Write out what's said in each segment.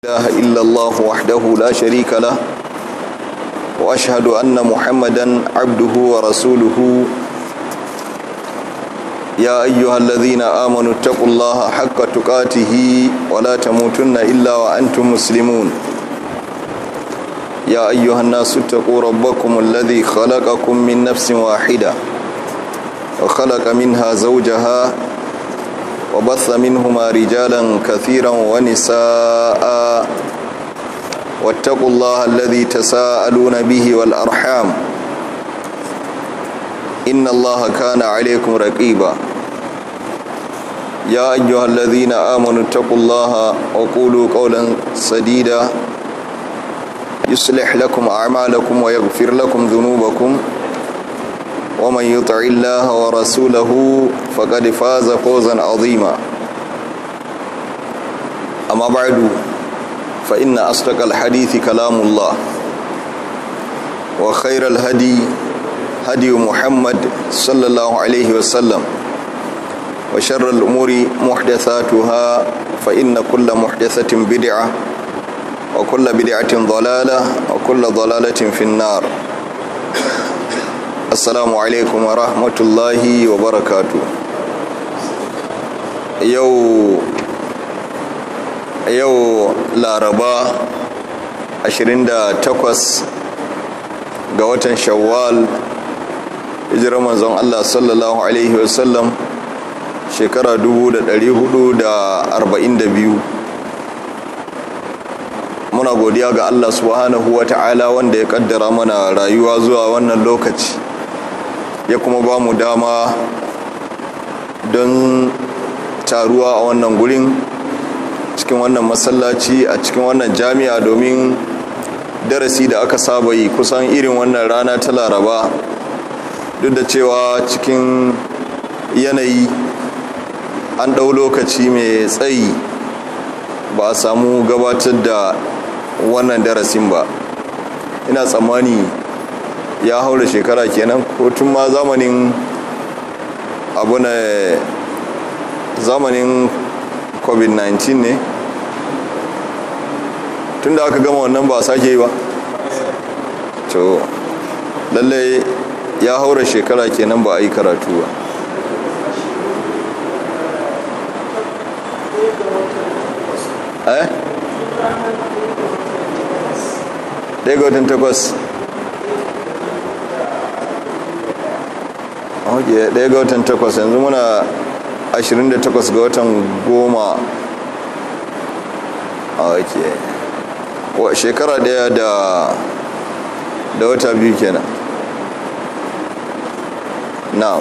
إله إلا الله وحده لا شريك له وأشهد أن محمدا عبده ورسوله يا أيها الذين آمنوا اتقوا الله حق تقاته ولا تموتن إلا وأنتم مسلمون يا أيها الناس اتقوا ربكم الذي خلقكم من نفس واحدة وخلق منها زوجها وبث منهما رجالا كثيرا ونساء واتقوا الله الذي تساءلون به والأرحام إن الله كان عليكم رقيبا يا أيها الذين آمنوا اتقوا الله وقولوا قولا سديدا يصلح لكم أعمالكم ويغفر لكم ذنوبكم ومن يطع الله ورسوله فقد فاز فوزا عظيما أما بعد فإن أصدق الحديث كلام الله وخير الهدي هدي محمد صلى الله عليه وسلم وشر الأمور محدثاتها فإن كل محدثة بدعة وكل بدعة ضلالة وكل ضلالة في النار assalamu alaikum wa rahmatullahi wa barakatu yau yau laraba 28 ga watan shawwal hijirar manzon Allah sallallahu alaihi wasallam shekara 442 muna godiya ga Allah subhanahu wa ta'ala wanda ya kaddara mana rayuwa zuwa wannan lokaci ya kuma ba mu dama don taruwa a wannan gurin cikin wannan masallaci a cikin wannan jami'a domin darasi da aka saba yi kusan irin wannan rana ta laraba duk da cewa cikin yanayi an ɗau lokaci mai tsayi ba a samu gabatar da wannan darasin ba ina tsammani ya haura shekara kenan ko tun ma zamanin abu na zamanin covid-19 ne tun da aka gama wannan ba a sake yi ba to lallai ya haura shekara kenan ba a yi karatu ba eh ɗaya ga watan takwas ok ɗaya ga watan takwas yanzu muna 28 ga watan goma ok shekara ɗaya da da wata biyu kenan now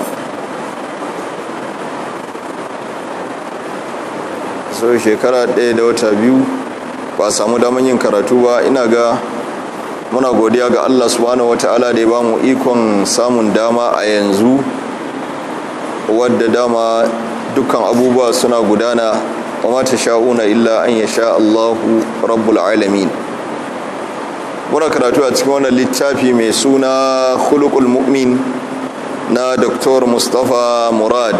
so shekara ɗaya da wata biyu ba samu daman yin karatu ba ina ga muna godiya ga Allah subhanahu wata'ala da ya ba mu ikon samun dama a yanzu wadda dama dukkan abubuwa suna gudana wa mata sha'una illa an ya sha Allahu rabbul alamin muna karatu a cikin wannan littafi mai suna khuluqul mu'min na Dr. Mustapha Murad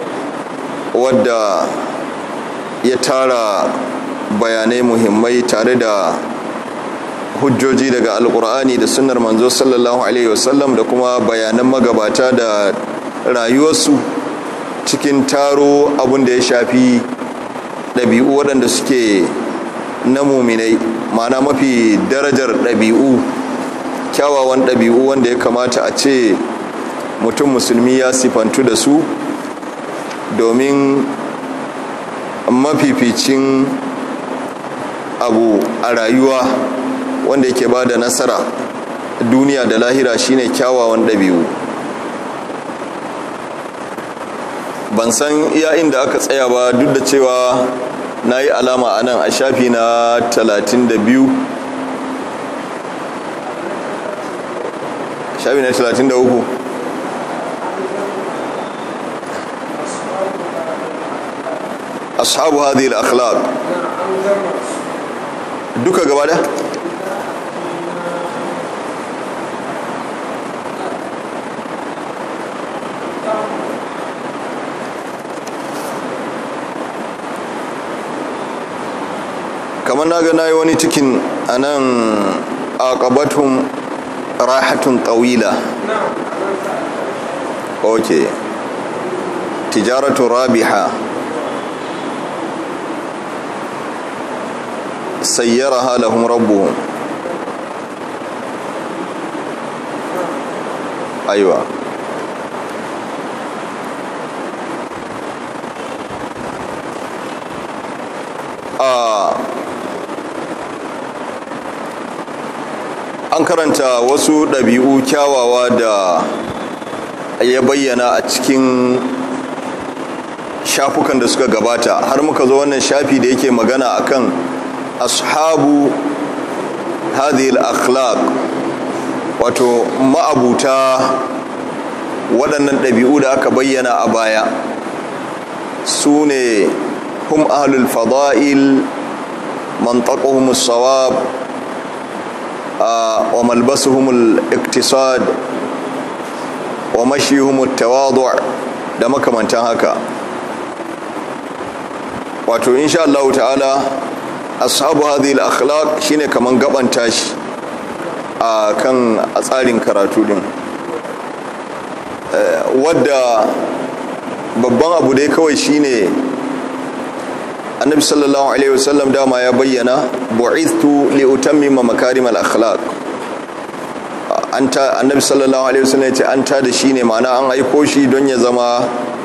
wadda ya tara bayanai muhimmai tare da hujjoji daga alkur'ani da sunnar manzo sallallahu alaihi wasallam da kuma bayanan magabata da rayuwarsu cikin taro abin da ya shafi ɗabi'u waɗanda suke na muminai mana mafi darajar ɗabi'u kyawawan ɗabi'u wanda ya kamata a ce mutum musulmi ya sifantu da su domin mafificin abu a rayuwa wanda yake ba da nasara duniya da lahira shine kyawawan ɗabi'u ban san iya inda aka tsaya ba duk da cewa na yi alama a nan a shafi na 32 shafi na 33 ashabu hadhihi al-akhlaq duka gaba da kamar na ga nayi wani cikin a nan aqabatun rahatun tawila ok tijaratu rabiha sayyaraha lahum rabbuhum aiwa an karanta wasu ɗabi'u kyawawa da ya bayyana a cikin shafukan da suka gabata har muka zo wannan shafi da yake magana akan ashabu hadhihi akhlaq wato ma'abuta waɗannan ɗabi'u da aka bayyana a baya su ne hum ahlul fada'il mantaquhum as-sawab wa malbasuhum al-iktisad wa mashihum at-tawadu' da makamantan haka wato insha Allah ta'ala ashabu hadhihi al-akhlaq shine kaman gaban tashi a kan a tsarin karatu din wadda babban abu dai kawai shine annabi sallallahu alaihi wasallam dama ya bayyana bu'ithtu li utammima makarim al-akhlaq anta annabi sallallahu alaihi wasallam ya ce an ta da shi ne ma'ana an aiko shi don ya zama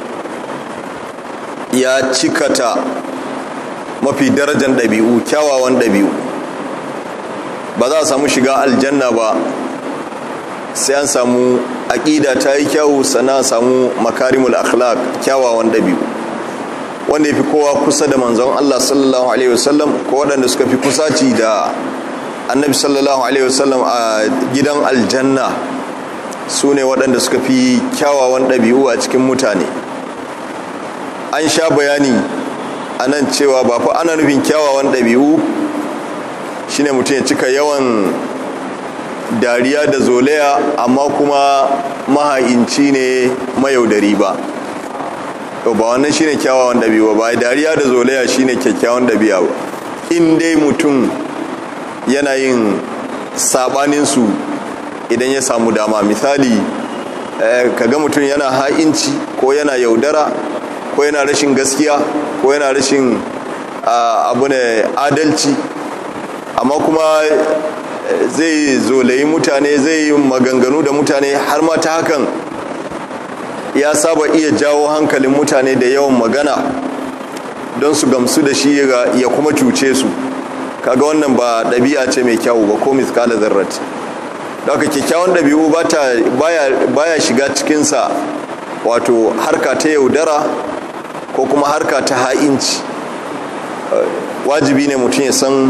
ya cikata mafi darajar ɗabi'u kyawawan ɗabi'u ba za a samu shiga aljanna ba sai an samu aƙida ta yi kyawu sannan samu makarimul akhlaq kyawawan ɗabi'u wanda ya fi kowa kusa da manzon Allah sallallahu alaihi wasallam ko waɗanda suka fi kusaci da annabi sallallahu alaihi wasallam a gidan aljanna su ne waɗanda suka fi kyawawan ɗabi'u a cikin mutane an sha bayani a nan cewa ba fa ana nufin kyawawan ɗabi'u shine mutum ya cika yawan dariya da zolaya amma kuma maha'inci ne mayaudari ba ba wannan shine kyawawan ɗabi'u ba dariya da zolaya shine kyakkyawan ɗabi'a ba in dai mutum yana yin sabaninsu idan ya samu dama misali kaga mutum yana ha'inci ko yana yaudara ko yana rashin gaskiya ko yana rashin abu ne adalci amma kuma zai zolayi mutane zai yi maganganu da mutane har ma ta hakan ya saba iya jawo hankalin mutane da yawan magana don su gamsu da shi ya kuma cuce su kaga wannan ba ɗabi'a ce mai kyawu ba ko miskala zarrat daga kyakkyawan ɗabi'u baya shiga cikinsa wato harka ta yaudara ko kuma harka ta ha'inci wajibi ne mutum ya san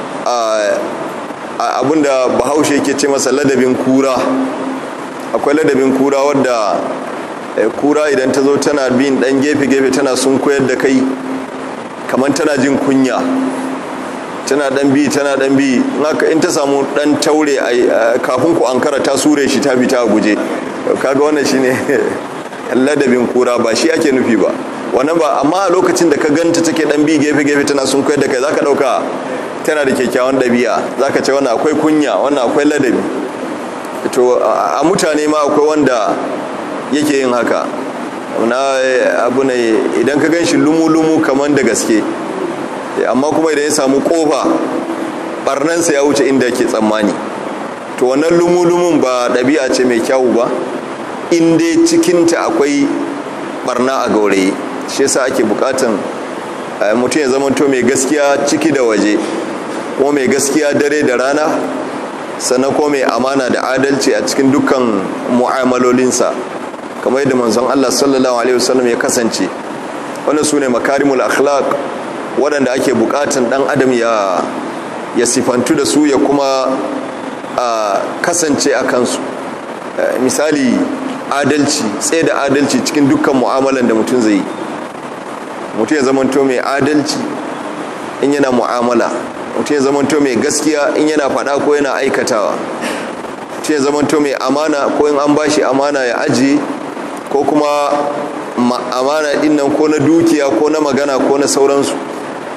abinda bahaushe ke ce masa ladabin kura akwai ladabin kura wadda kura idan ta zo tana bin dan gefe-gefe tana sun koyar da kai kamar tana jin kunya tana dan bi tana dan bi in ta samu dan taure kafin ku ankara ta sure shi ta fita a guje kaga wannan shine ladabin kura ba shi ake nufi ba wannan ba amma a lokacin da ka ganta take dan bi gefe gefe tana sun koyar da kai zaka dauka tana da kyakkyawan dabi'a zaka ce wannan akwai kunya wannan akwai ladabi to a mutane ma akwai wanda yake yin haka na abu ne idan ka gan shi lumu-lumu kamar da gaske amma kuma idan ya samu kofa barnansa ya wuce inda ke tsammani to wannan lumu-lumun ba ɗabi'a ce mai kyawu ba in dai cikinta akwai barna a gauraye shi yasa ake bukatan mutum ya zama to mai gaskiya ciki da waje ko mai gaskiya dare da rana sannan ko mai amana da adalci a cikin dukkan mu'amalolinsa kamar yadda manzon Allah sallallahu alaihi wasallam ya kasance wannan sune makarimul akhlaq waɗanda ake bukatan dan adam ya ya sifantu da su ya kuma kasance a kansu misali adalci tsaye da adalci cikin dukkan mu'amalan da mutum zai yi mutum ya zamanto mai adalci in yana mu'amala mutum ya zamanto mai gaskiya in yana faɗa ko yana aikatawa mutum ya zamanto mai amana ko in an bashi amana ya ajiye ko kuma amana din nan ko na dukiya ko na magana ko na sauransu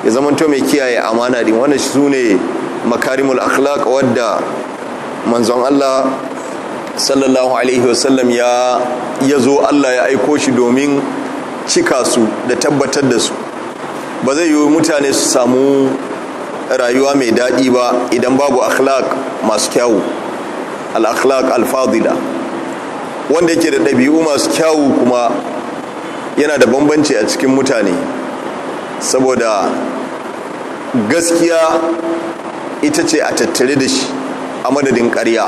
ya zamanto mai kiyaye amana din wannan su ne makarimul akhlaq wadda manzon Allah sallallahu alaihi wasallam ya ya zo Allah ya aiko shi domin cika su da tabbatar da su ba zai yi mutane su samu rayuwa mai daɗi ba idan babu akhlaq masu kyawu al-akhlaq al-fadila wanda yake da ɗabi'u masu kyawu kuma yana da bambanci a cikin mutane saboda gaskiya ita ce a tattare da shi a madadin ƙarya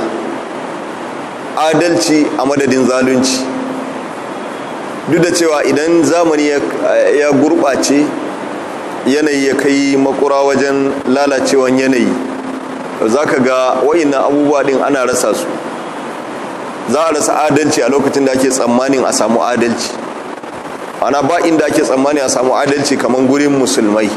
adalci a madadin zalunci duk da cewa idan zamani ya gurɓace yanayi ya kai makura wajen lalacewan yanayi za ka ga wa'innan abubuwa ɗin ana rasa su za a rasa adalci a lokacin da ake tsammanin a samu adalci ana ba inda ake tsammanin a samu adalci kamar gurin musulmai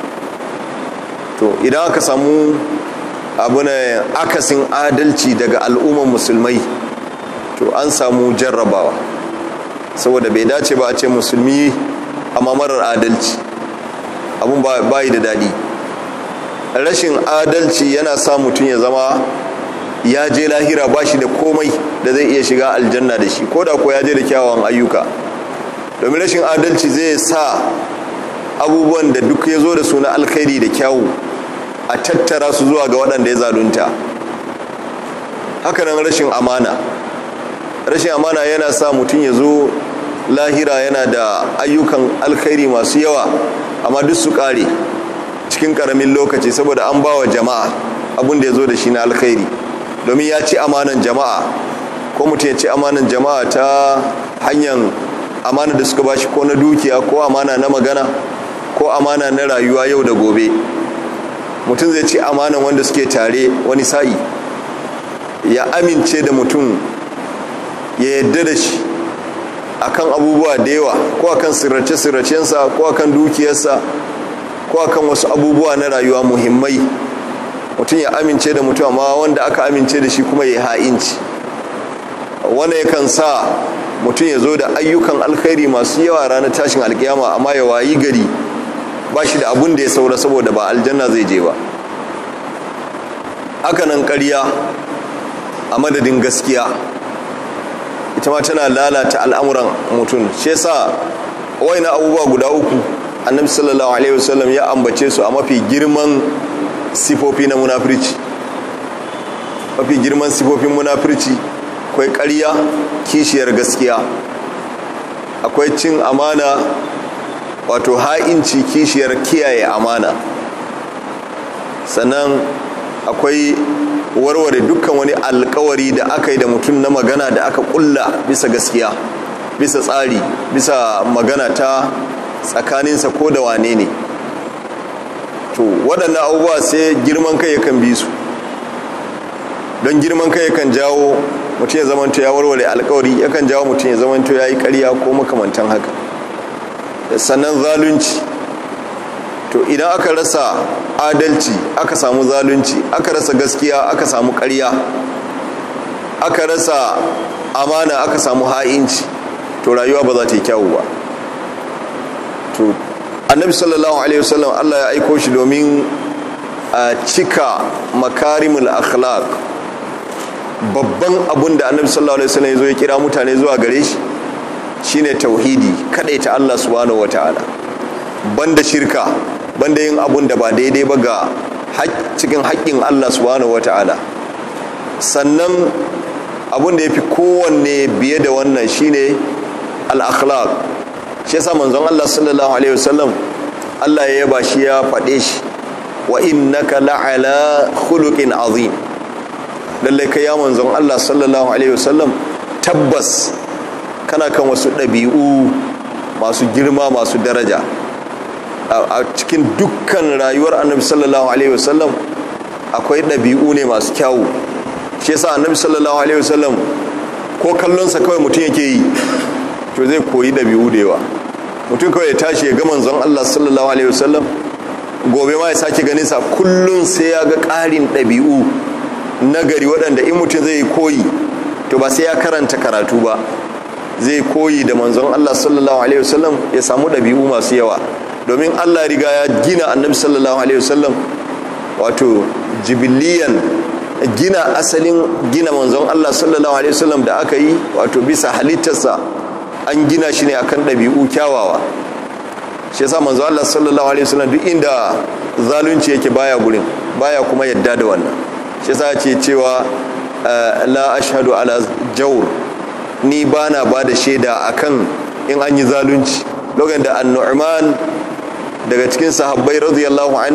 to idan aka samu abu na akasin adalci daga al'umman musulmai to an samu jarrabawa saboda bai dace ba a ce musulmi amma marar adalci abun ba yi da daɗi rashin adalci yana sa mutum ya zama ya je lahira ba shi da komai da zai iya shiga aljanna da shi ko da ko ya je da kyawawan ayyuka domin rashin adalci zai sa abubuwan da duk ya zo da su na alkhairi da kyawu a tattara su zuwa ga waɗanda ya zalunta hakanan rashin amana rashin amana yana sa mutum ya zo lahira yana da ayyukan alkhairi masu yawa amma duk su ƙare cikin ƙaramin lokaci saboda an ba wa jama'a abin da ya zo da shi na alkhairi domin ya ci amanan jama'a ko mutum ya ci amanan jama'a ta hanyar amana da suka bashi ko na dukiya ko amana na magana ko amana na rayuwa yau da gobe mutum zai ci amanan wanda suke tare wani sa'i ya amince da mutum ya yadda da shi akan abubuwa da yawa ko akan sirrace-sirracensa ko akan dukiyarsa ko akan wasu abubuwa na rayuwa muhimmai mutum ya amince da mutum amma wanda aka amince da shi kuma ya ha'inci wanda yakan sa mutum ya zo da ayyukan alkhairi masu yawa ranar tashin alkiyama amma ya wayi gari ba shi da abun da ya saura saboda ba aljanna zai je ba hakanan karya a madadin gaskiya ita ma tana lalata al'amuran mutum shi yasa na abubuwa guda uku annabi sallallahu alaihi wasallam ya ambace su a mafi girman sifofi na munafirci mafi girman sifofin munafirci akwai ƙarya kishiyar gaskiya akwai cin amana wato ha'inci kishiyar kiyaye amana sannan akwai warware dukkan wani alkawari da aka yi da mutum na magana da aka kulla bisa gaskiya bisa tsari bisa magana ta tsakaninsa ko da wane ne to waɗannan abubuwa sai girman kai yakan bi su don girman kai yakan jawo mutum ya zamanto ya warware alkawari yakan jawo mutum ya zamanto ya yi ƙarya ko makamantan haka sannan zalunci to idan aka rasa adalci aka samu zalunci aka rasa gaskiya aka samu ƙarya aka rasa amana aka samu ha'inci to rayuwa ba za ta yi kyawu ba to annabi sallallahu alaihi wasallam Allah ya aiko shi domin a cika makarimul akhlaq babban abun da annabi sallallahu alaihi wasallam ya zo ya kira mutane zuwa gare shi shine tauhidi ta Allah subhanahu wataala banda shirka banda yin abun da ba daidai ba ga cikin haƙƙin Allah subhanahu wataala sannan abun da yafi kowanne biye da wannan shine al-akhlaq shi yasa manzon Allah sallallahu alaihi wasallam Allah ya yaba shi ya faɗe shi wa innaka la'ala khuluqin azim lallai kai ya manzon Allah sallallahu alaihi wasallam tabbas kana kan wasu ɗabi'u masu girma masu daraja a cikin dukkan rayuwar annabi sallallahu alaihi wasallam akwai ɗabi'u ne masu kyawu shi yasa annabi sallallahu alaihi wasallam ko kallonsa kawai mutum yake yi to zai koyi ɗabi'u da yawa mutum kawai ya tashi ya ga manzon Allah sallallahu alaihi wasallam gobe ma ya sake ganin sa kullum sai ya ga ƙarin ɗabi'u nagari waɗanda in mutum zai koyi to ba sai ya karanta karatu ba zai koyi da manzon Allah sallallahu alaihi wasallam ya samu ɗabi'u masu yawa domin allah riga ya gina annabi sallallahu alaihi wasallam wato jibiliyan gina asalin gina manzon allah sallallahu alaihi wasallam da aka yi wato bisa halittarsa an gina shi ne akan ɗabi'u kyawawa shi yasa manzon allah sallallahu alaihi wasallam duk inda zalunci yake baya gurin baya kuma yadda da wannan shi yasa ce cewa la ashhadu ala jawr ni bana ba da shaida akan in an yi zalunci lokacin da annu'man daga cikin sahabbai radiyallahu an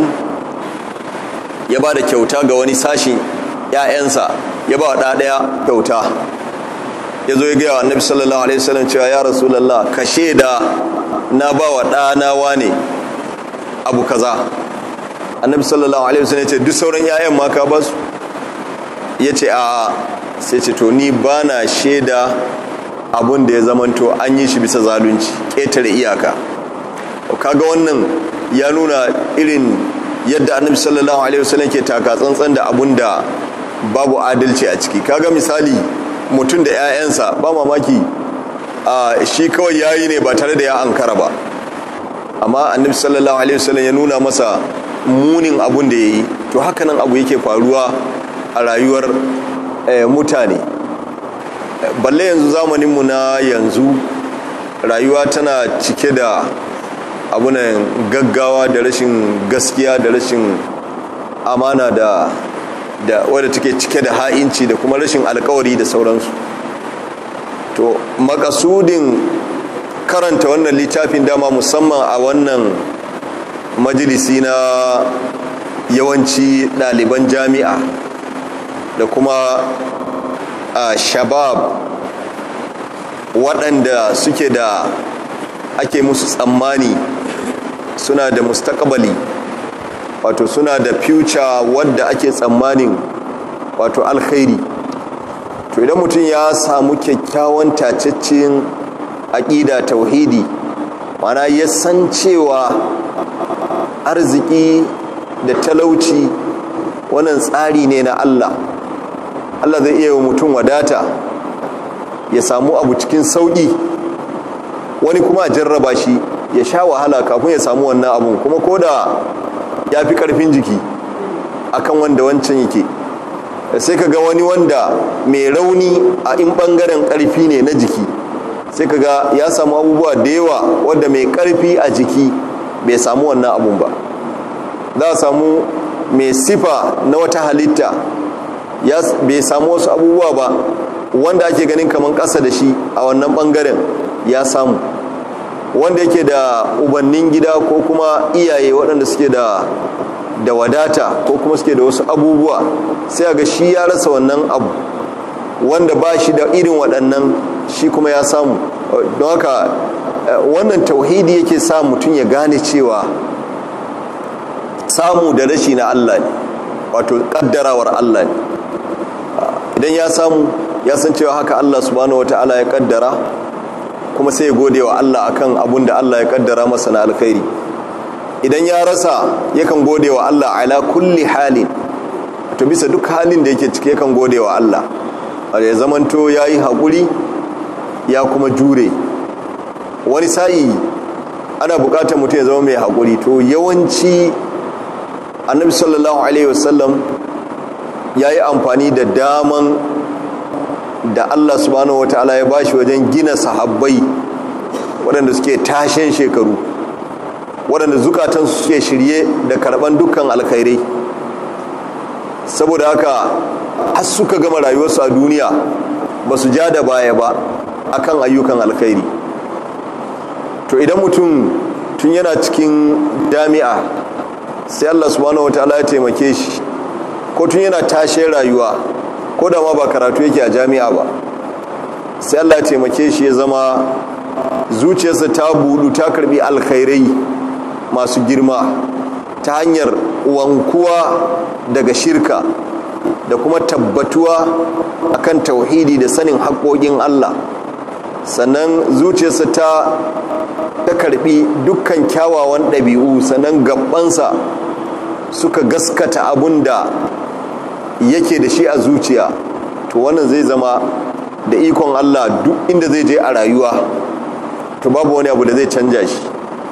ya ba da kyauta ga wani sashin ‘ya'yansa ya ba wa ɗaya kyauta ya zo ya gaya wa annabi sallallahu alaihi wasallam cewa ya rasulallah ka shaida na ba wa ɗana ne abu kaza annabi sallallahu alaihi wasallam ya ce duk sauran ‘ya'yan ma ka ba su ya ce a sai ce to ni ba na shaida abun da ya zamanto an yi shi bisa zalunci ƙetare iyaka kaga wannan ya nuna irin yadda annabi sallallahu alaihi wasallam ke taka tsantsan da abun da babu adalci a ciki kaga misali mutum da 'ya'yansa ba mamaki shi kawai yayi ne ba tare da ya ankara ba amma annabi sallallahu alaihi wasallam ya nuna masa munin abun da yayi to hakanan abu yake faruwa a rayuwar mutane balle yanzu zamaninmu na yanzu rayuwa tana cike da abunan gaggawa da rashin gaskiya da rashin amana da da wadda take cike da ha'inci da kuma rashin alkawari da sauransu to makasudin karanta wannan littafin dama musamman a wannan majalisi na yawanci ɗaliban jami'a da kuma a shabab waɗanda suke da ake musu tsammani suna da mustakabali wato suna da future wadda ake tsammanin wato alkhairi to idan mutum ya samu kyakkyawan tacaccen aƙida tauhidi mana ya san cewa arziki da talauci wannan tsari ne na Allah Allah zai iya yi mutum wadata ya samu abu cikin sauƙi wani kuma a jarraba shi ya sha wahala kafin ya samu wannan abun kuma ko da ya fi ƙarfin jiki akan wanda wancan yake sai ka ga wani wanda mai rauni a in ɓangaren ƙarfi ne na jiki sai ka ga ya samu abubuwa da yawa wadda mai ƙarfi a jiki bai samu wannan abun ba za a samu mai sifa na wata halitta bai samu wasu abubuwa ba wanda ake ganin kamar ƙasa da shi a wannan ɓangaren ya samu wanda yake da ubannin gida ko kuma iyaye waɗanda suke da da wadata ko kuma suke da wasu abubuwa sai ga shi ya rasa wannan abu wanda ba shi da irin waɗannan shi kuma ya samu don haka wannan tauhidi yake sa mutum ya gane cewa samu da rashi na Allah ne wato kaddarawar Allah ne idan ya samu ya san cewa haka Allah subhanahu wata'ala ya kaddara kuma sai ya gode wa Allah akan abun da Allah ya kaddara masa na alkhairi idan ya rasa yakan gode wa Allah ala kulli halin to bisa duk halin da yake ciki yakan gode wa Allah ya zamanto ya yi haƙuri ya kuma jure wani sa'i ana buƙatar mutum ya zama mai haƙuri to yawanci annabi sallallahu alaihi wasallam ya yi amfani da daman da Allah subhanahu wata'ala ya bashi wajen gina sahabbai waɗanda suke tashen shekaru waɗanda zukatansu suke shirye da karɓan dukkan alkhairai saboda haka har suka gama rayuwarsu a duniya ba su ja da baya ba akan ayyukan alkhairi to idan mutum tun yana cikin jami'a sai Allah subhanahu wataala ya taimake shi ko tun yana tashe rayuwa ko da ma ba karatu yake a jami'a ba sai Allah ya taimake shi ya zama zuciyarsa ta budu ta karbi alkhairai masu girma ta hanyar wankuwa daga shirka da kuma tabbatuwa akan tauhidi da sanin haƙoƙin Allah sannan zuciyarsa ta ta karbi dukkan kyawawan ɗabi'u sannan gabansa suka gaskata abun da yake da shi a zuciya to wannan zai zama da ikon Allah duk inda zai je a rayuwa to babu wani abu da zai canja shi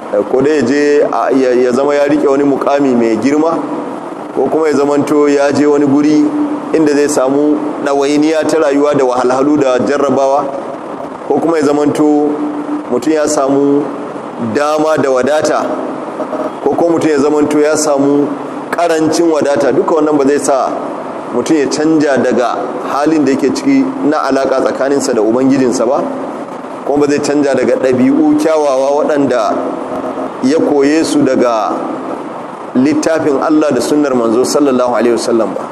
ko da ya je ya zama ya rike wani mukami mai girma ko kuma ya zamanto ya je wani guri inda zai samu ɗawainiya ta rayuwa da wahalhalu da jarrabawa ko kuma ya zamanto mutum ya samu dama da wadata ko kuma mutum ya zamanto ya samu karancin wadata duka wannan ba zai sa mutum ya canja daga halin da yake ciki na alaka tsakaninsa da ubangijinsa ba kuma ba zai canja daga ɗabi'u kyawawa waɗanda ya koye su daga littafin Allah da sunnar manzo sallallahu alaihi wasallam ba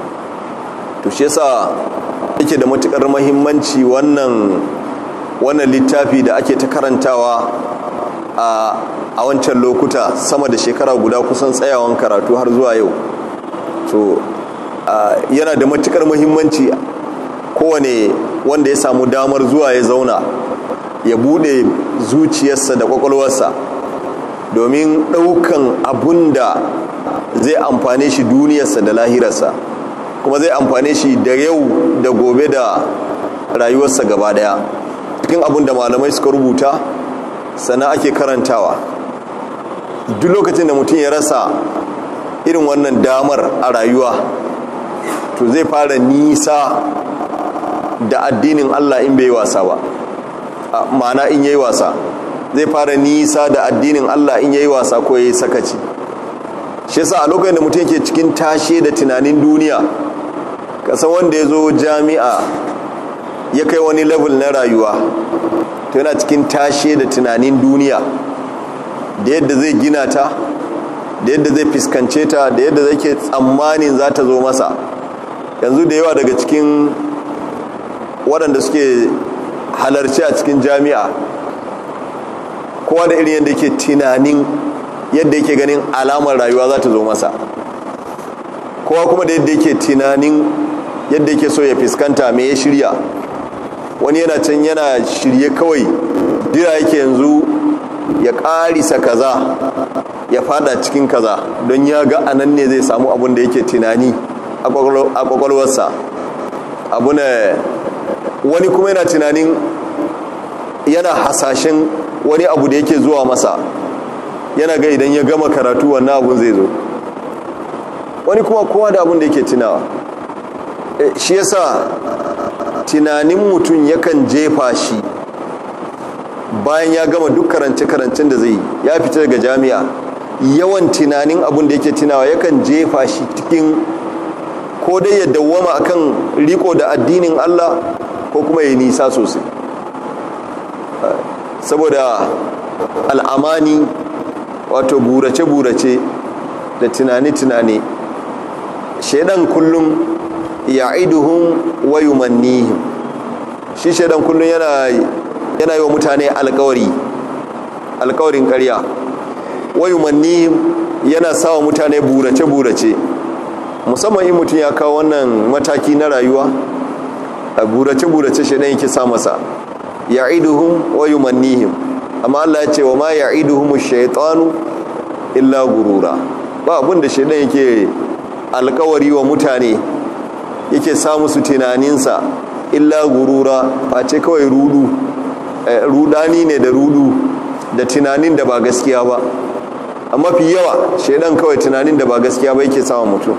to shi yasa yake da matukar muhimmanci wannan wannan littafi da ake ta karantawa a a wancan lokuta sama da shekara guda kusan tsayawan karatu har zuwa yau to yana da matukar muhimmanci kowane wanda ya samu damar zuwa ya zauna ya bude zuciyarsa da kwakwalwarsa domin ɗaukan abun da zai amfane shi duniyarsa da lahirarsa kuma zai amfane shi da yau da gobe da rayuwarsa gaba daya cikin abun da malamai suka rubuta sana ake karantawa duk lokacin da mutum ya rasa irin wannan damar a rayuwa to zai fara nisa da addinin allah in bai wasa ba ma'ana in yayi wasa zai fara nisa da addinin Allah in yayi wasa ko yayi sakaci shi yasa a lokacin da mutum yake cikin tashe da tunanin duniya kasan wanda ya zo jami'a ya kai wani level na rayuwa to yana cikin tashe da tunanin duniya da yadda zai gina ta da yadda zai fuskance ta da yadda zai ke tsammanin za ta zo masa yanzu da yawa daga cikin waɗanda suke halarci a cikin jami'a kowa da irin yadda yake tunanin yadda yake ganin alamar rayuwa za ta zo masa kowa kuma da yadda yake tunanin yadda yake so ya fuskanta mai ya shirya wani yana can yana shirye kawai jira yake yanzu ya ƙarisa kaza ya fada cikin kaza don ya ga anan ne zai samu abin da yake tunani a kwakwalwarsa abu ne wani kuma yana tunanin yana hasashen wani abu da yake zuwa masa yana ga idan ya gama karatu wannan abun zai zo wani kuma kowa da abun da yake tunawa shi yasa tunanin mutum yakan jefa shi bayan ya gama duk karance-karancen da zai ya fita daga jami'a yawan tunanin abun da yake tunawa yakan jefa shi cikin ko dai ya dawwama akan riko da addinin Allah ko kuma ya nisa sosai saboda al'amani wato burace-burace da tunani-tunani shaidan kullum ya iduhun wayumannihim shi shaidan kullum yana yana yi wa mutane alkawari alkawarin karya wayumannihim yana sawa mutane burace-burace musamman in mutum ya kawo wannan mataki na rayuwa a burace-burace shaidan yake sa masa ya'iduhum wa yumannihim amma Allah ya ce wa ma ya'iduhum ash-shaytanu illa gurura ba abin da shaidan yake alkawari wa mutane yake sa musu tunaninsa illa gurura ba ce kawai rudu rudani ne da rudu da tunanin da ba gaskiya ba amma fi yawa shaidan kawai tunanin da ba gaskiya ba yake sawa mutum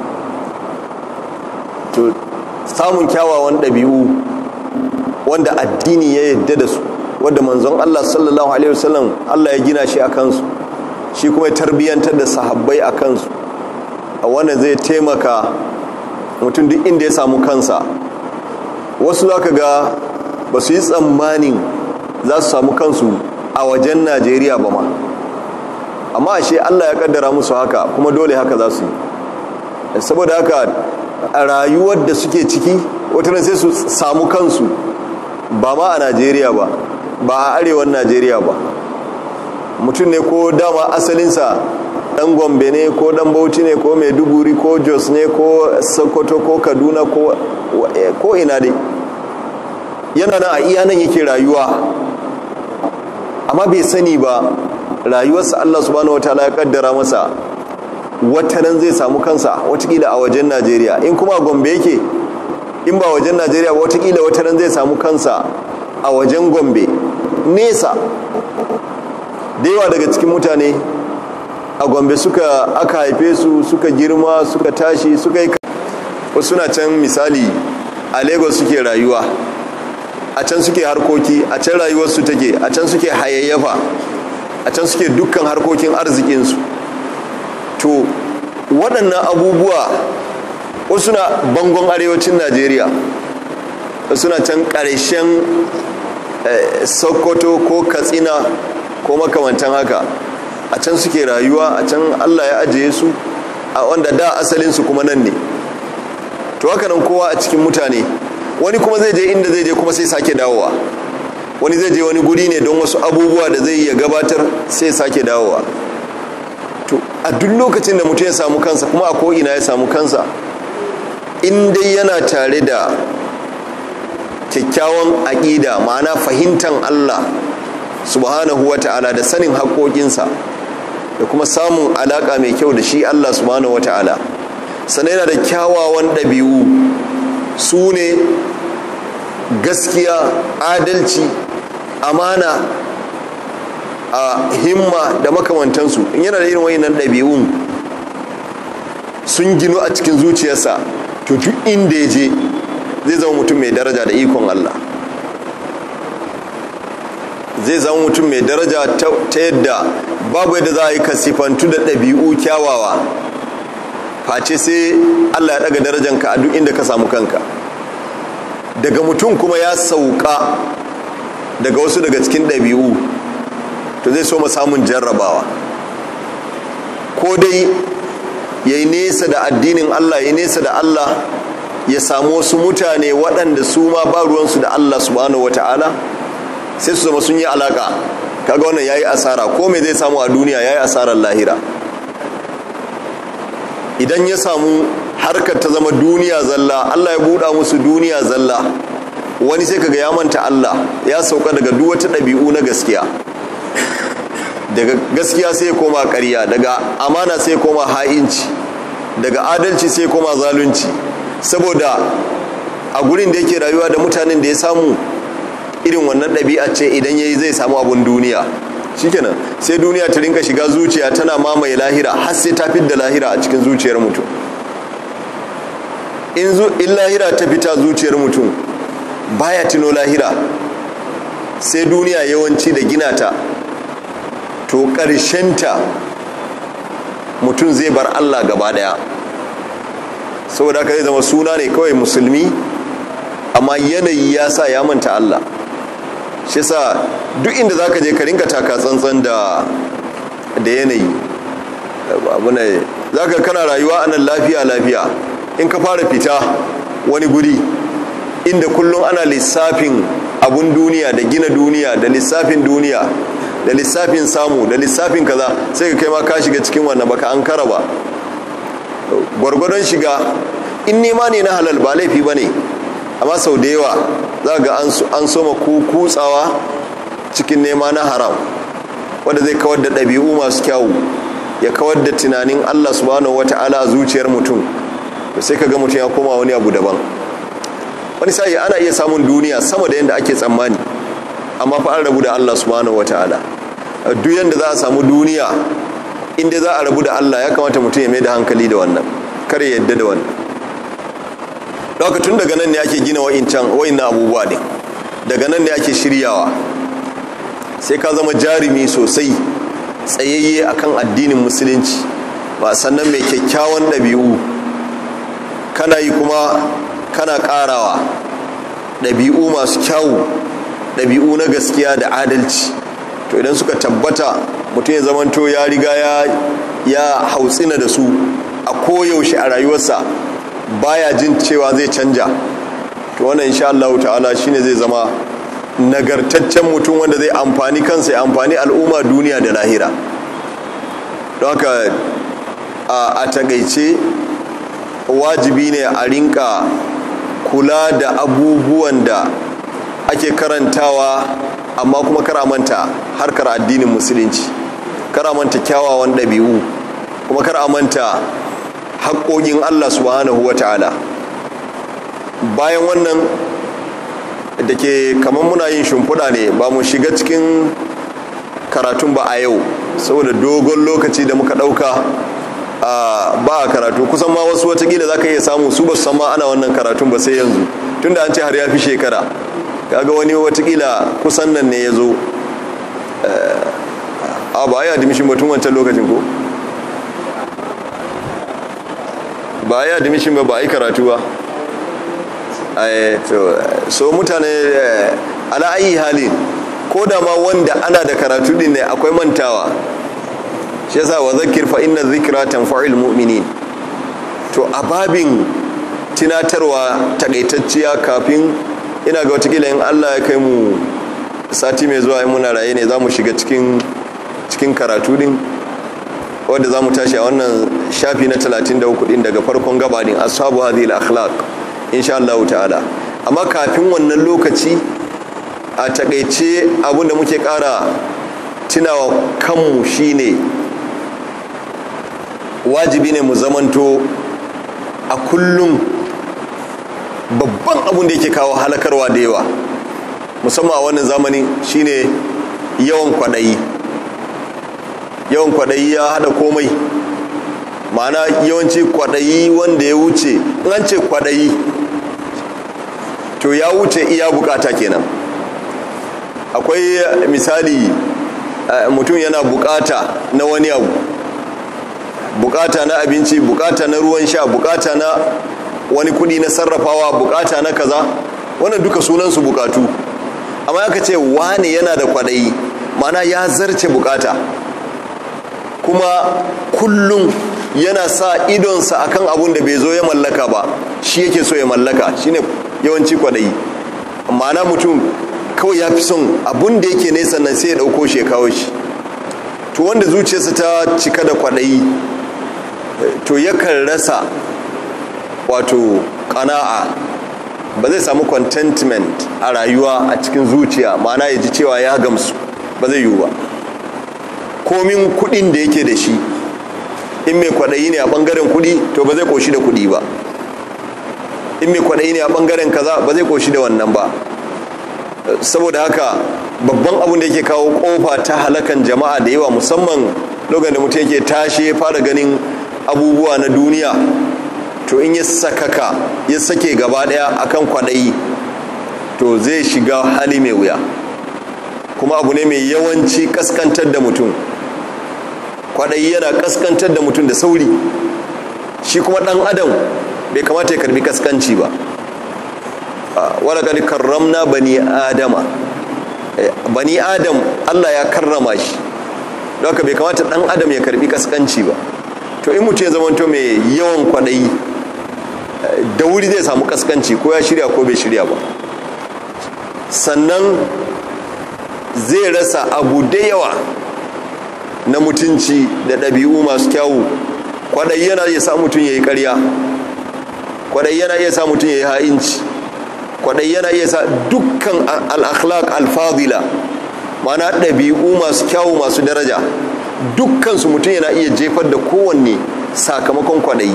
to samun kyawawan ɗabi'u wanda addini ya yadda da su wadda manzon Allah sallallahu alaihi wasallam Allah ya gina shi a kansu shi kuma ya tarbiyyantar da sahabbai a kansu a wannan zai taimaka mutum duk inda ya samu kansa wasu za ka ga ba su yi tsammanin za su samu kansu a wajen najeriya ba ma amma ashe Allah ya kaddara musu haka kuma dole haka za su yi saboda haka a rayuwar da suke ciki wata sai su samu kansu ba ma a najeriya ba ba a arewan najeriya ba mutum ne ko dama asalinsa dan gombe ne ko dan bauchi ne ko maiduguri ko jos ne ko sokoto ko kaduna ko ina dai yana nan a iya nan yake rayuwa amma bai sani ba rayuwarsa allah subhanahu wataala ya kaddara masa watanan zai samu kansa watakila a wajen najeriya in kuma gombe yake in ba wajen najeriya ba watakila watanan zai samu kansa a wajen gombe nesa da yawa daga cikin mutane a gombe suka aka haife su suka girma suka tashi suka yi wasu suna can misali a lagos suke rayuwa a can suke harkoki a can rayuwarsu take a can suke hayayyafa a can suke dukkan harkokin arzikinsu to waɗannan abubuwa wasu na bangon arewacin najeriya suna can ƙarshen sokoto ko katsina ko makamantan haka a can suke rayuwa a can allah ya ajiye su a wanda da asalinsu kuma nan ne to haka nan kowa a cikin mutane wani kuma zai je inda zai je kuma sai sake dawowa wani zai je wani guri ne don wasu abubuwa da zai iya gabatar sai sake dawowa to a duk lokacin da mutum ya samu kansa kuma a ko'ina ya samu kansa in dai yana tare da kyakkyawan aƙida ma'ana fahimtar allah subhanahu wa ta'ala da sanin haƙoƙinsa da kuma samun alaƙa mai kyau da shi allah subhanahu wa ta'ala sannan yana da kyawawan ɗabi'u su ne gaskiya adalci amana a himma da makamantansu in yana da irin wayannan ɗabi'un sun ginu a cikin zuciyarsa to duk inda ya je zai zama mutum mai daraja da ikon Allah zai zama mutum mai daraja ta yadda babu yadda za a yi kasifantu da ɗabi'u kyawawa face sai Allah ya daga darajanka a duk inda ka samu kanka daga mutum kuma ya sauka daga wasu daga cikin ɗabi'u to zai so samun jarrabawa ko dai ya yi nesa da addinin Allah ya nesa da Allah ya samu wasu mutane waɗanda su ma ba ruwansu da Allah subhanahu wata'ala sai su zama sun yi alaka kaga wannan yayi asara ko me zai samu a duniya yayi asarar lahira idan ya samu harkar ta zama duniya zalla Allah ya buɗa musu duniya zalla wani sai kaga ya manta Allah ya sauka daga duk wata ɗabi'u na gaskiya daga gaskiya sai ya koma ƙarya daga amana sai ya koma ha'inci daga adalci sai ya koma zalunci saboda a gurin da yake rayuwa da mutanen da ya samu irin wannan ɗabi'a ce idan ya yi zai samu abun duniya shikenan sai duniya ta rinka shiga zuciya tana mamaye lahira har sai ta fidda lahira a cikin zuciyar mutum in lahira ta fita zuciyar mutum baya tuno lahira sai duniya yawanci da gina ta to ta mutum zai bar allah gaba daya saboda haka zai zama suna ne kawai musulmi amma yanayi ya sa ya manta allah shi sa duk inda za ka je ka rinka taka tsantsan da yanayi za ka kana rayuwa a nan lafiya lafiya in ka fara fita wani guri inda kullum ana lissafin abun duniya da gina duniya da lissafin duniya da lissafin samu da lissafin kaza sai ka kai ma ka shiga cikin wannan baka an kara ba gwargwadon shiga in nema ne na halal ba laifi ba ne amma sau da yawa za ga an soma kutsawa cikin nema na haram wanda zai kawar da ɗabi'u masu kyawu ya kawar da tunanin allah subhanahu wa ta'ala a zuciyar mutum sai ka ga mutum ya koma wani abu daban wani sa'i ana iya samun duniya sama da yadda ake tsammani amma fa an rabu da allah subhanahu wa ta'ala duk yadda za a samu duniya inda za a rabu da allah ya kamata mutum ya mai da hankali da wannan kar ya yadda da wannan daga tun daga nan ne ake gina wa'incan wa'innan abubuwa ne daga nan ne ake shiryawa sai ka zama jarumi sosai tsayayye akan addinin musulunci ba sannan mai kyakkyawan ɗabi'u kana yi kuma kana ƙarawa ɗabi'u masu kyawu ɗabi'u na gaskiya da adalci to idan suka tabbata mutum ya zamanto ya riga ya hautsina da su a koyaushe a rayuwarsa baya jin cewa zai canja to wannan insha Allah ta'ala shine zai zama nagartaccen mutum wanda zai amfani kansa ya amfani al'umma duniya da lahira don haka a takaice wajibi ne a rinka kula da abubuwan da ake karantawa amma kuma karamanta harkar addinin musulunci karamanta kyawawan ɗabi'u kuma karamanta haƙoƙin Allah subhanahu wa ta'ala bayan wannan da ke kamar muna yin shimfiɗa ne ba mu shiga cikin karatun ba a yau saboda dogon lokaci da muka ɗauka ba a karatu kusan ma wasu watakila za ka iya samu su ba su san ma ana wannan karatun ba sai yanzu tunda an ce har ya fi shekara kaga wani watakila kusan nan ne ya zo a ba a yi admission batun wancan lokacin ko ba a yi admission ba ba a yi karatu ba so mutane ala ayi halin ko da ma wanda ana da karatu din ne akwai mantawa shi yasa wa zakir fa inna dhikra tanfa'ul mu'minin to a babin tunatarwa takaitacciya kafin ina ga watakila in Allah ya kai mu sati mai zuwa in muna raye ne za mu shiga cikin cikin karatu din wadda za mu tashi a wannan shafi na 33 din daga farkon gabanin ashabu hadhihi al-akhlaq insha Allah ta'ala amma kafin wannan lokaci a takaice abinda muke kara tunawa kanmu shine wajibi ne mu zamanto a kullum babban abin da yake kawo halakarwa da yawa musamman a wannan zamani shine yawan kwaɗayi yawan kwaɗayi ya haɗa komai ma'ana yawanci kwaɗayi wanda ya wuce in an ce kwaɗayi to ya wuce iya bukata kenan akwai misali mutum yana bukata na wani abu bukata na abinci bukata na ruwan sha bukata na wani kudi na sarrafawa bukata na kaza wannan duka sunansu bukatu amma aka ce wane yana da kwadayi mana ya zarce bukata kuma kullum yana sa idonsa akan abun da bai zo ya mallaka ba shi yake so ya mallaka shine yawanci kwadayi ma'ana mutum kawai ya fi son abun da yake nesa nan sai ya dauko shi ya kawo shi to wanda zuciyarsa ta cika da kwadayi to yakan rasa wato kana'a ba zai samu contentment a rayuwa a cikin zuciya ma'ana ya ji cewa ya gamsu ba zai yiwu ba komin kudin da yake da shi in mai kwadayi ne a bangaren kudi to ba zai koshi da kudi ba in mai kwadayi ne a bangaren kaza ba zai koshi da wannan ba saboda haka babban abin da yake kawo kofa ta halakan jama'a da yawa musamman lokacin da mutum yake tashi ya fara ganin abubuwa na duniya to in ya sakaka ya sake gaba daya akan kwadayi to zai shiga hali mai wuya kuma abu ne mai yawanci kaskantar da mutum kwadayi yana kaskantar da mutum da sauri shi kuma dan adam bai kamata ya karbi kaskanci ba wala kadi karramna bani adama bani adam Allah ya karrama shi don haka bai kamata dan adam ya karbi kaskanci ba to in mutum ya zamanto mai yawan kwadayi da wuri zai samu kaskanci ko ya shirya ko bai shirya ba sannan zai rasa abu da yawa na mutunci da ɗabi'u masu kyawu kwadayi yana iya sa mutum ya yi ƙarya kwadayi yana iya sa mutum ya yi ha'inci kwadayi yana iya sa dukkan al-akhlaq al-fadila mana ɗabi'u masu kyawu masu daraja dukkansu mutum yana iya jefar da kowanne sakamakon kwadayi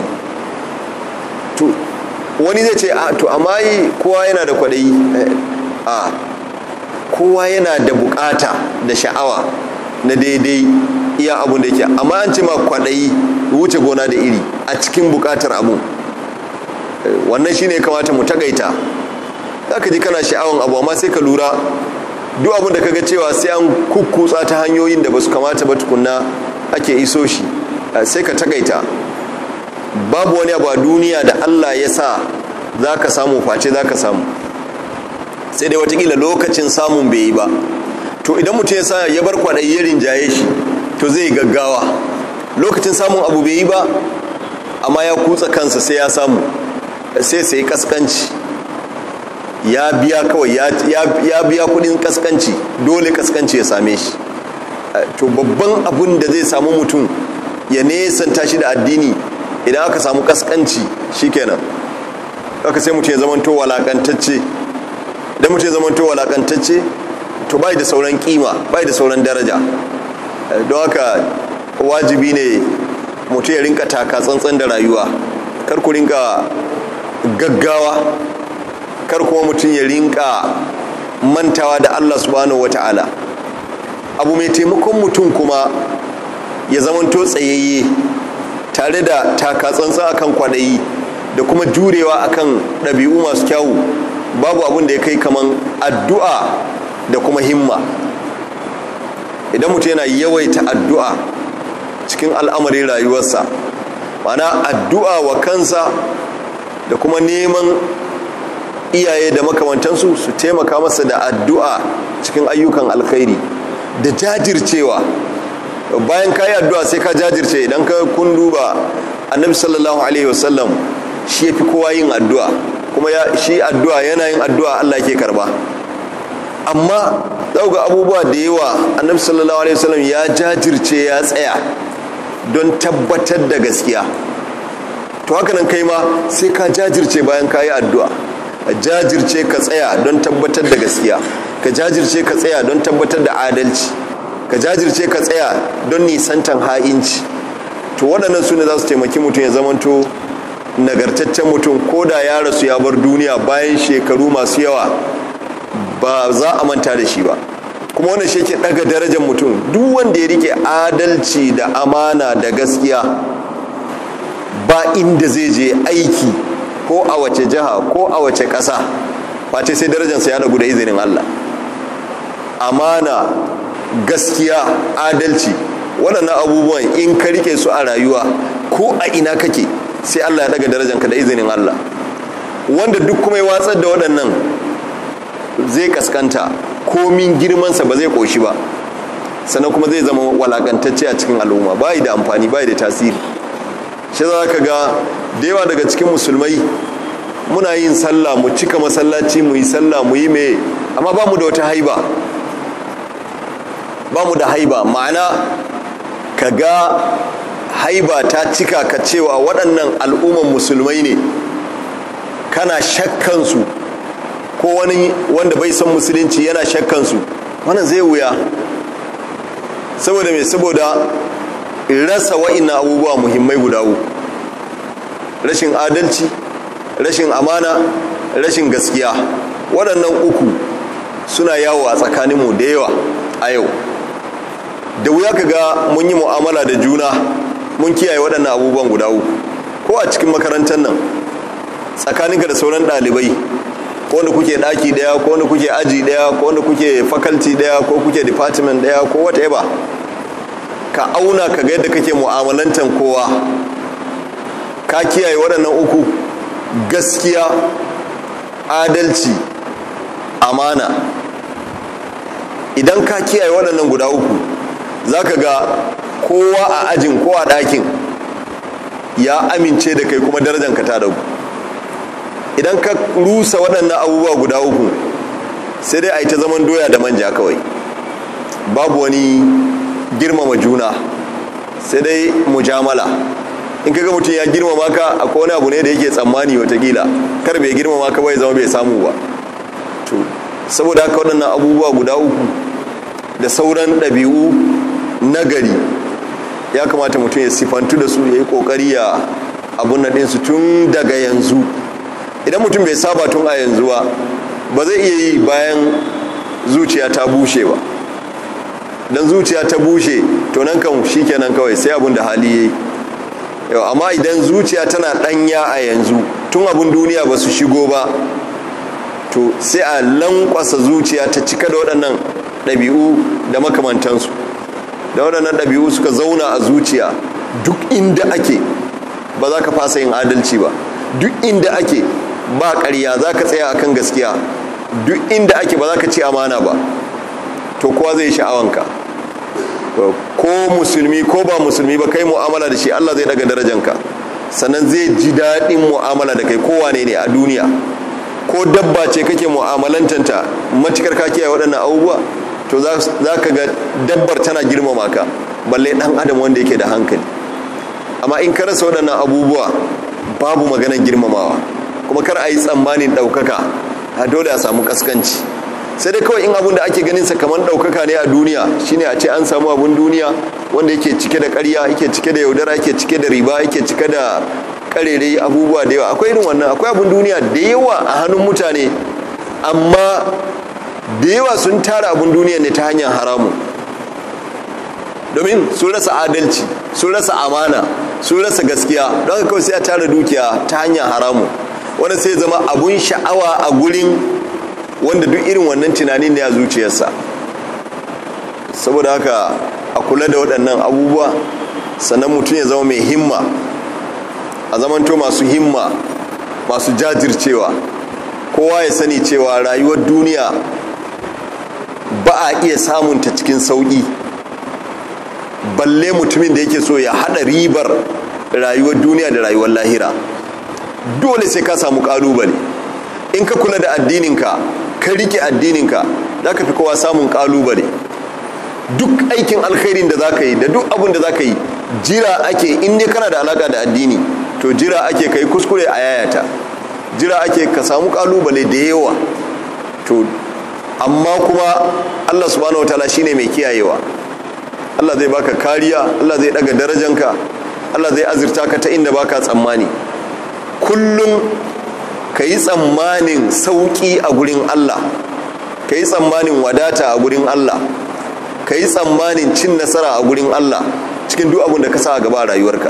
to wani zai ce to amma yi kowa yana da kwadayi a kowa yana da bukata da sha'awa na daidai iya abun da yake amma an ce ma kwadayi wuce gona da iri a cikin bukatar abu wannan shine kamata mu tagaita za ka ji kana sha'awan abu amma sai ka lura duk abin da kaga cewa sai an kukkutsa ta hanyoyin da ba su kamata ba tukunna ake iso shi sai ka takaita babu wani abu a duniya da allah ya sa za ka samu face za ka samu sai dai watakila lokacin samun bai yi ba to idan mutum ya sa ya bar kwaɗayi ya rinjaye shi to zai gaggawa lokacin samun abu bai yi ba amma ya kutsa kansa sai ya samu sai sai kaskanci ya biya kawai ya biya kudin kaskanci dole kaskanci ya same shi to babban abun da zai samu mutum ya nesanta shi da addini idan aka samu kaskanci shikenan aka sai mutum ya zamanto walakantacce idan mutum ya zamanto walakantacce to bai da sauran kima bai da sauran daraja don haka wajibi ne mutum ya rinka taka tsantsan da rayuwa kar ku rinka gaggawa kar kuma mutum ya rinka mantawa da Allah subhanahu wata'ala abu mai taimakon mutum kuma ya zamanto tsayayye tare da takatsantsa akan kwaɗayi da kuma jurewa akan ɗabi'u masu kyawu babu abin da ya kai kaman addu'a da kuma himma idan mutum yana yawaita addu'a cikin al'amarin rayuwarsa mana addu'a wa kansa da kuma neman iyaye da makamantansu su taimaka masa da addu'a cikin ayyukan alkhairi da jajircewa bayan ka yi addu'a sai ka jajirce idan ka kun duba annabi sallallahu alaihi wasallam shi ya fi kowa yin addu'a kuma shi addu'a yana yin addu'a allah ke karba amma ga abubuwa da yawa annabi sallallahu alaihi wasallam ya jajirce ya tsaya don tabbatar da gaskiya to haka nan kai ma sai ka jajirce bayan ka yi addu'a ka jajirce ka tsaya don tabbatar da gaskiya ka jajirce ka tsaya don tabbatar da adalci ka jajirce ka tsaya don nisantan ha'inci to waɗannan su ne za su taimaki mutum ya zamanto nagartaccen mutum ko da ya rasu ya bar duniya bayan shekaru masu yawa ba za a manta da shi ba kuma wannan shi ke ɗaga darajar mutum duk wanda ya rike adalci da amana da gaskiya ba inda zai je aiki ko a wace jiha ko a wace ƙasa face sai darajarsa ya dagu da izinin Allah amana gaskiya adalci waɗannan abubuwan in ka rike su a rayuwa ko a ina kake sai Allah ya daga darajanka da izinin Allah wanda duk kuma ya watsar da waɗannan zai kaskanta komin girmansa ba zai ƙoshi ba sannan kuma zai zama walakantacce a cikin al'umma bayi da amfani bayi da tasiri shi za ka ga da yawa daga cikin musulmai muna yin sallah mu cika masallaci mu yi sallah mu yi mai amma ba mu da wata haiba ba mu da haiba ma'ana ka ga haiba ta cika ka cewa waɗannan al'umman musulmai ne kana shakkansu ko wani wanda bai san musulunci yana shakkansu wannan zai wuya saboda mai saboda rasa wa'ina abubuwa muhimmai guda uku rashin adalci rashin amana rashin gaskiya waɗannan uku suna yawo a tsakaninmu da yawa a yau da wuya ka ga mun yi mu'amala da juna mun kiyaye waɗannan abubuwan guda uku ko a cikin makarantar nan tsakaninka da sauran ɗalibai ko wanda kuke ɗaki ɗaya ko wanda kuke aji ɗaya ko wanda kuke faculty ɗaya ko kuke department ɗaya ko whatever ka auna ka ga yadda kake mu'amalantar kowa ka kiyaye waɗannan uku gaskiya adalci amana idan ka kiyaye waɗannan guda uku za ka ga kowa a ajin ko a ɗakin ya amince da kai kuma darajanka ta dagu idan ka rusa waɗannan abubuwa guda uku sai dai a yi ta zaman doya da manja kawai babu wani girmama juna sai dai mujamala in kaga mutum ya girmama ka akwai wani abu ne da yake tsammani watakila kar bai girmama ka bai zama bai samu ba to saboda haka waɗannan abubuwa guda uku da sauran ɗabi'u nagari ya kamata mutum ya sifantu da su ya yi ƙoƙari ya abun na ɗinsu tun daga yanzu idan mutum bai saba tun a yanzu ba ba zai iya yi bayan zuciya ta bushe ba don zuciya ta bushe to nan kan shi kenan kawai sai abun da hali ya yi yau amma idan zuciya tana ɗanya a yanzu tun abun duniya ba su shigo ba to sai a lankwasa zuciya ta cika da waɗannan ɗabi'u da makamantansu da waɗannan ɗabi'u suka zauna a zuciya duk inda ake ba za ka fasa yin adalci ba duk inda ake ba ƙarya za ka tsaya akan gaskiya duk inda ake ba za ka ci amana ba to kowa zai sha'awanka ko musulmi ko ba musulmi ba kai mu'amala da shi Allah zai daga darajanka sannan zai ji daɗin mu'amala da kai kowane ne a duniya ko dabba ce kake mu'amalantanta matukar ka kiyaye waɗannan abubuwa to za ka ga dabbar tana girmama ka balle ɗan adam wanda yake da hankali amma in ka rasa waɗannan abubuwa babu maganar girmamawa kuma kar a yi tsammanin ɗaukaka a dole a samu kaskanci sai dai kawai in abun da ake ganin sa kamar ɗaukaka ne a duniya shine a ce an samu abun duniya wanda yake cike da ƙarya yake cike da yaudara yake cike da riba yake cike da karere abubuwa da yawa akwai irin wannan akwai abun duniya da yawa a hannun mutane amma da yawa sun tara abun duniya ne ta hanyar haramun domin sun rasa adalci sun rasa amana sun rasa gaskiya don haka kawai sai a tara dukiya ta hanyar haramu wanda sai zama abun sha'awa a gurin wanda duk irin wannan tunanin ne a zuciyarsa saboda haka a kula da waɗannan abubuwa sannan mutum ya zama mai himma a zamanto masu himma masu jajircewa kowa ya sani cewa rayuwar duniya ba a iya samunta cikin sauƙi balle mutumin da yake so ya haɗa ribar rayuwar duniya da rayuwar lahira dole sai ka samu ƙalubale in ka kula da addininka ka rike addininka za ka fi kowa samun ƙalubale duk aikin alkhairin da za ka yi da duk abin da za ka yi jira ake in dai kana da alaka da addini to jira ake ka yi kuskure a yayata jira ake ka samu kalubale da yawa to amma kuma allah subhanahu wa ta'ala shine mai kiyayewa allah zai baka kariya allah zai daga darajanka allah zai azurta ka ta inda baka tsammani kullum ka yi tsammanin sauƙi a gurin allah ka yi tsammanin wadata a gurin allah ka yi tsammanin cin nasara a gurin Allah cikin duk abin da ka sa a gaba a rayuwarka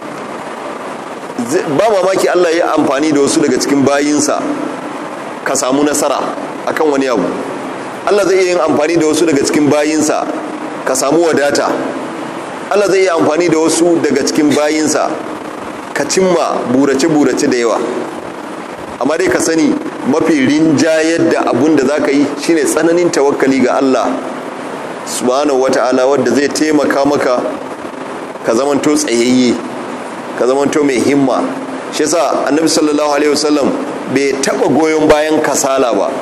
ba mamaki Allah ya amfani da wasu daga cikin bayinsa ka samu nasara akan wani abu Allah zai iya yin amfani da wasu daga cikin bayinsa ka samu wadata Allah zai iya amfani da wasu daga cikin bayinsa ka cimma burace-burace da yawa amma dai ka sani mafi rinjayar da abun da za ka yi shine tsananin tawakkali ga Allah subhanahu wata'ala wadda zai taimaka maka ka zamanto tsayayye ka zamanto mai himma shi yasa annabi sallallahu alaihi wasallam bai taba goyon bayan kasala ba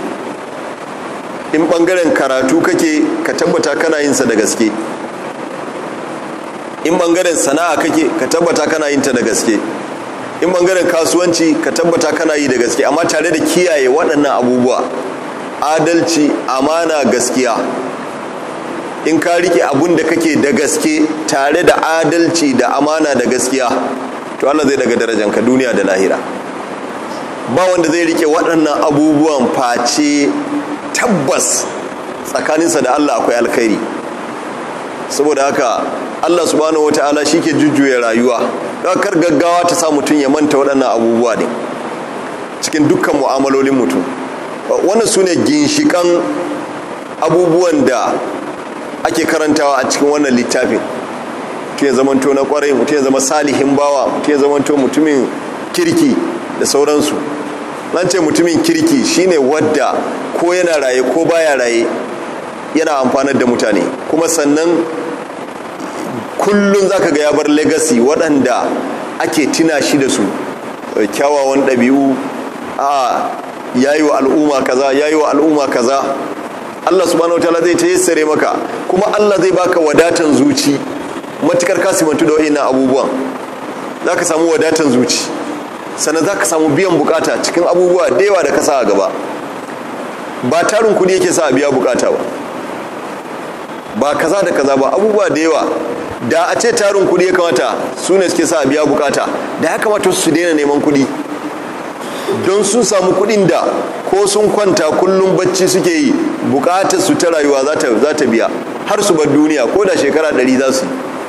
in bangaren karatu kake ka tabbata kana yin sa da gaske in bangaren sana'a kake ka tabbata kana yin ta da gaske in bangaren kasuwanci ka tabbata kana yi da gaske amma tare da kiyaye waɗannan abubuwa adalci amana gaskiya in ka rike abun da kake da gaske tare da adalci da amana da gaskiya to Allah zai daga darajanka duniya da lahira ba wanda zai rike waɗannan abubuwan face tabbas tsakaninsa da Allah akwai alkhairi saboda haka Allah subhanahu wata'ala shi ke jujjuya rayuwa kar gaggawa ta sa mutum ya manta waɗannan abubuwa ne cikin dukkan mu'amalolin mutum wannan su ne ginshiƙan abubuwan da ake karantawa a cikin wannan littafin mutum ya zamanto na kwarai mutum ya zama salihin bawa mutum ya zamanto mutumin kirki da sauransu nan ce mutumin kirki shine wadda ko yana raye ko baya raye yana amfanar da mutane kuma sannan kullum zaka ga ya bar legacy waɗanda ake tina shi da su kyawawan ɗabi'u a yayi wa al'umma kaza yayi wa al'umma kaza Allah subhanahu wataala zai tayassare maka kuma Allah zai baka wadatan zuci matukar ka simantu da wa'annan abubuwan zaka samu wadatan zuci sannan zaka samu biyan bukata cikin abubuwa da yawa da ka sa a gaba ba tarin kudi yake sa a biya bukata ba ba kaza da kaza ba abubuwa da yawa da a ce tarin kudi ya kamata su ne suke sa a biya bukata da ya kamata su daina neman kudi don sun samu kudin da ko sun kwanta kullum bacci suke yi bukatar su ta rayuwa za ta biya har su bar duniya ko da shekara ɗari za su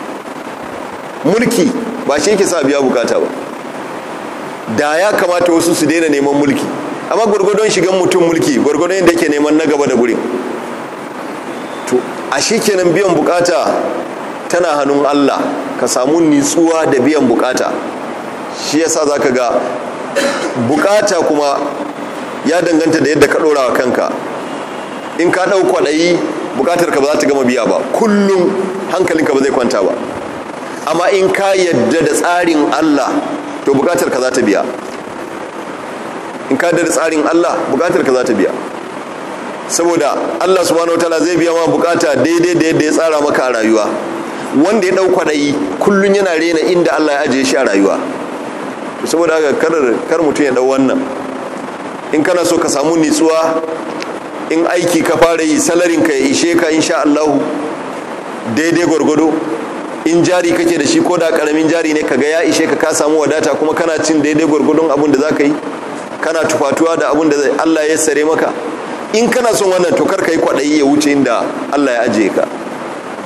mulki ba shi yake sa biya bukata ba da ya kamata wasu su daina neman mulki amma gwargwadon shigan mutum mulki gwargwadon yadda yake neman na gaba da gurin to a shi kenan biyan bukata tana hannun allah ka samu nitsuwa da biyan bukata shi yasa za ka ga bukata kuma ya danganta da yadda ka ɗora wa kanka in ka ɗau kwaɗayi bukatar ka ba za ta gama biya ba kullum hankalinka ba zai kwanta ba amma in ka yadda da tsarin allah to bukatar ka za ta biya in ka yadda da tsarin allah bukatar ka za ta biya saboda allah subhanahu wa ta'ala zai biya ma bukata daidai da yadda ya tsara maka a rayuwa wanda ya ɗau kwaɗayi kullum yana rena inda allah ya ajiye shi a rayuwa saboda haka kar mutum ya ɗau wannan in kana so ka samu nitsuwa in aiki ka fara yi salarin ka ya ishe ka insha Allah daidai gwargwado in jari kake da shi ko da karamin jari ne kaga ya ishe ka ka samu wadata kuma kana cin daidai gwargwadon abin da zaka yi kana tufatuwa da abin da Allah ya sare maka in kana son wannan to kar ka yi kwaɗayi ya wuce inda Allah ya ajiye ka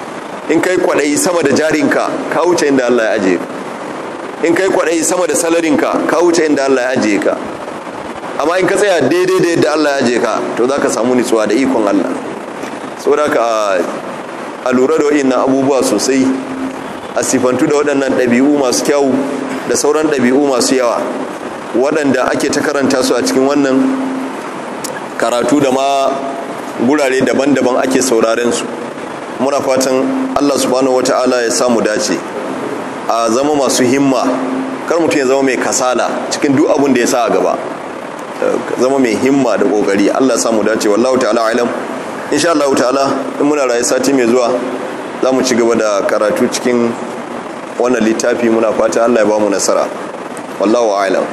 in kai kwaɗayi sama da jarinka ka wuce inda Allah ya ajiye ka in kai kwaɗayi sama da salarinka ka wuce inda Allah ya ajiye ka amma in ka tsaya daidai da yadda Allah ya ajiye ka to za ka samu nutsuwa da ikon Allah saboda ka a lura da waɗannan abubuwa sosai a sifantu da waɗannan ɗabi'u masu kyau da sauran ɗabi'u masu yawa waɗanda ake ta karanta su a cikin wannan karatu da ma gurare daban-daban ake sauraren su muna fatan Allah subhanahu wata'ala ya samu dace a zama masu himma kar mutum ya zama mai kasala cikin duk abin da ya sa a gaba zama mai himma da kokari Allah ya samu dace wallahu ta'ala alam insha Allah ta'ala in muna rayu sati mai zuwa za mu ci gaba da karatu cikin wannan littafi muna fata Allah ya ba mu nasara wallahu a'lam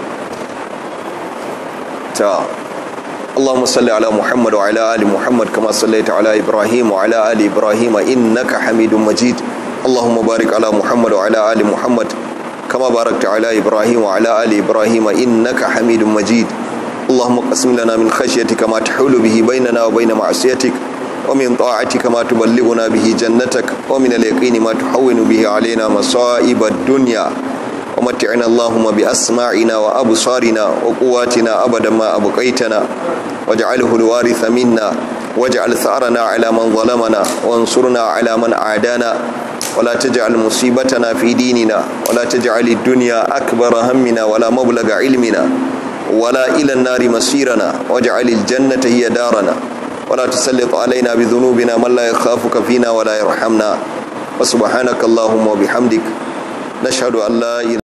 ta اللهم صل على محمد وعلى ال محمد كما صليت على ابراهيم وعلى ال ابراهيم انك حميد مجيد اللهم بارك على محمد وعلى ال محمد كما باركت على ابراهيم وعلى ال ابراهيم انك حميد مجيد اللهم اقسم لنا من خشيتك ما تحول به بيننا وبين معصيتك ومن طاعتك ما تبلغنا به جنتك ومن اليقين ما تحول به علينا مصائب الدنيا ومتعنا اللهم بأسماعنا وأبصارنا وقواتنا أبدا ما أبقيتنا واجعله الوارث منا واجعل ثأرنا على من ظلمنا وانصرنا على من عادانا ولا تجعل مصيبتنا في ديننا ولا تجعل الدنيا أكبر همنا ولا مبلغ علمنا ولا إلى النار مسيرنا واجعل الجنة هي دارنا ولا تسلط علينا بذنوبنا من لا يخافك فينا ولا يرحمنا وسبحانك اللهم وبحمدك نشهد أن لا إله